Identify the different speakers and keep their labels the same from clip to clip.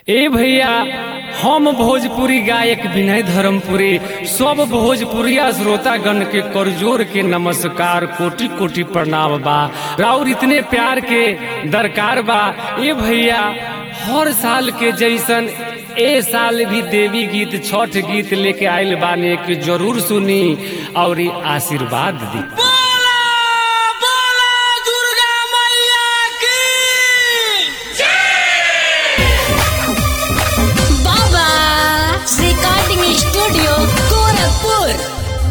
Speaker 1: ए भैया हम भोजपुरी गायक विनय धर्मपुरी सब भोजपुरिया श्रोतागण के करजोर के नमस्कार कोटि कोटि प्रणाम बा राउर इतने प्यार के दरकार बा ए भैया हर साल के जैसन ए साल भी देवी गीत छठ गीत लेके आइल बाने के जरूर सुनी और आशीर्वाद दी
Speaker 2: बोला बोला दुर्गा मैया की
Speaker 3: बाबा रिकॉर्डिंग स्टूडियो गोरखपुर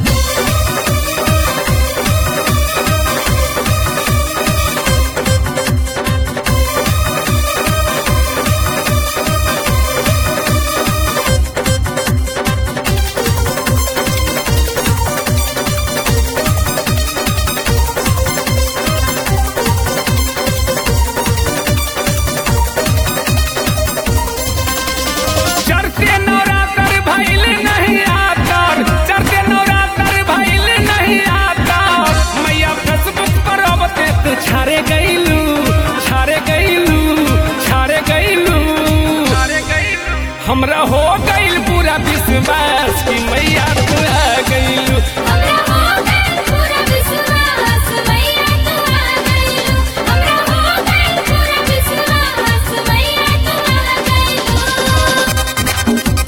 Speaker 1: चढ़ते नवरात्र भइल नहीं आतर चढ़ते नवरात्र भइल नहीं आतर मैया फेसबुक पर अब ते तू छारे गइलू छारे गइलू छारे गइलू छारे गइलू हमरा हो गइल पूरा विश्वास कि मैया तू आ गइलू
Speaker 3: हमरा हो गइल पूरा विश्वास मैया तू आ गइलू हमरा हो गइल पूरा विश्वास मैया तू आ गइलू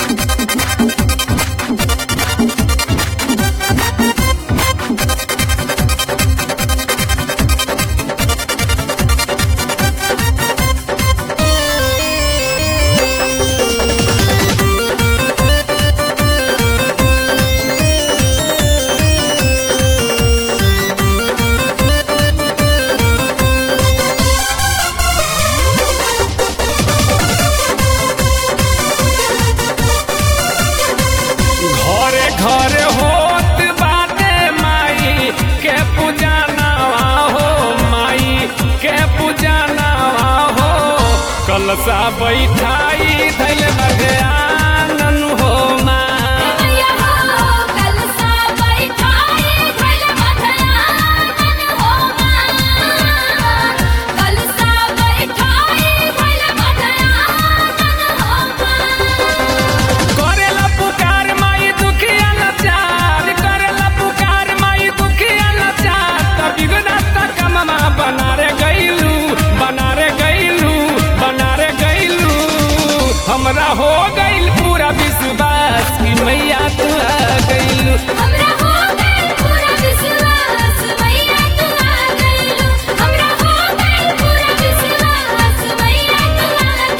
Speaker 1: घरे घरे होत बाटे माई के पूजा नवा हो माई के पूजा नवा हो कलसा बैठाई धैल बगे आनन हो माँ
Speaker 3: मैया हो कलसा बैठाई धइल बधयानन हो माँ कलसा बैठाई धइल बधयानन हो माँ
Speaker 1: करेला पुकार माई दुखिया नचार करेला पुकार माई दुखिया नचार त बिगड़ता कममा बना रे गइलू बना रे गइलू बना रे गइलू हमरा हो गइल पूरा विश्वास कि मैया तू आ गइलू
Speaker 3: हमरा हो गइल पूरा विश्वास मैया तू आ गइलू हमरा हो गइल पूरा विश्वास मैया तू आ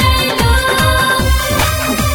Speaker 3: गइलू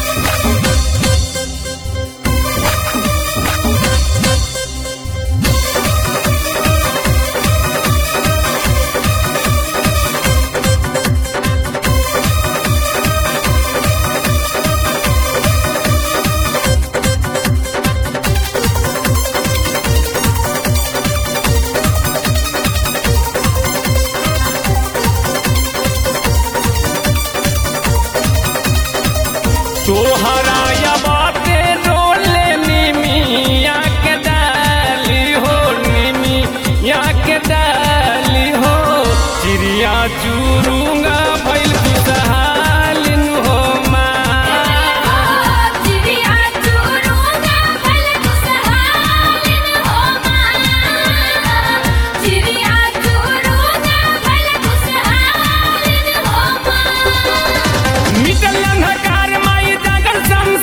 Speaker 1: तोहरा या बाते डोले निमिया के डाली हो निमिया के डाली हो चिड़िया चुरुंगा भइल खुशहालिन हो माँ
Speaker 3: चिड़िया चुरुंगा भइल खुशहालिन हो माँ चिड़िया चुरुंगा भइल खुशहालिन हो माँ
Speaker 1: मिटल अंधकार माई जागर संग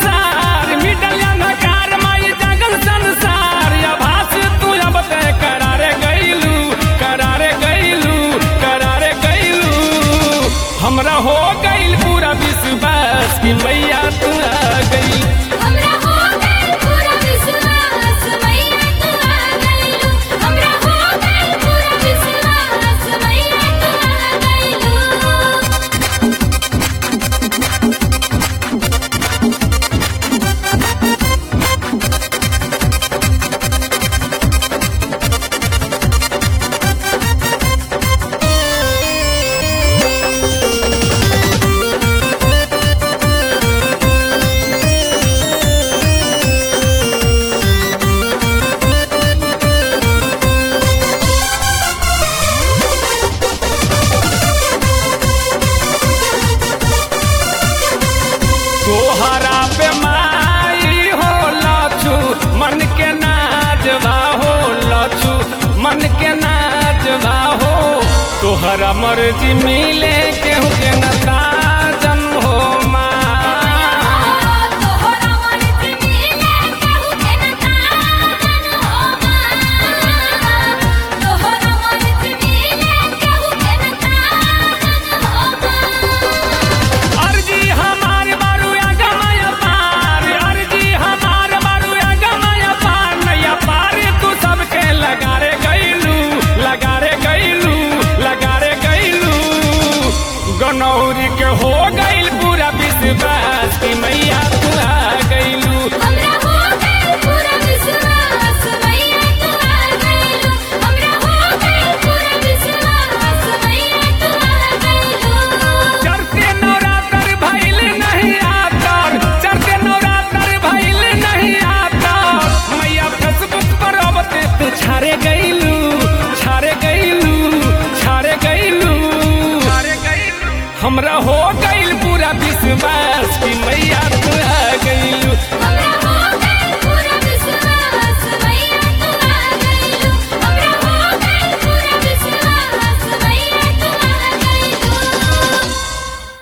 Speaker 1: तोहरा पे माई हो लछु मन के नाचवा हो लछु मन के नाचवा हो तोहरा मर्जी मिले केहू के नता जन हो माँ
Speaker 3: तोहरा मर्जी मिले केहू के न ताजन हो माँ तोहरा मर्जी मिले केहू के न ताजन हो माँ
Speaker 1: अर्जी हमार बारू गमय पार अर्जी हमार बारू गमय पार नैया पार तू सबके लगा रे गैलू लगा रे गैलू लगा रे गैलू गनौरी के हो गइल पूरा विश्वास कि मैया तू आ गइलू
Speaker 3: हमरा हो गइल पूरा विश्वास मैया तू आ गइलू हमरा हो गइल पूरा विश्वास मैया तू आ गइलू
Speaker 1: चढ़ते नवरात्र भइल नहीं आतर चढ़ते नवरात्र भइल नहीं आतर मैया फेसबुक पर अबते तू छारे गइलू छारे गइलू छारे गइलू छारे गइलू हमरा हो गइल पूरा विश्वास कि मैया तू आ गइलू
Speaker 3: हमरा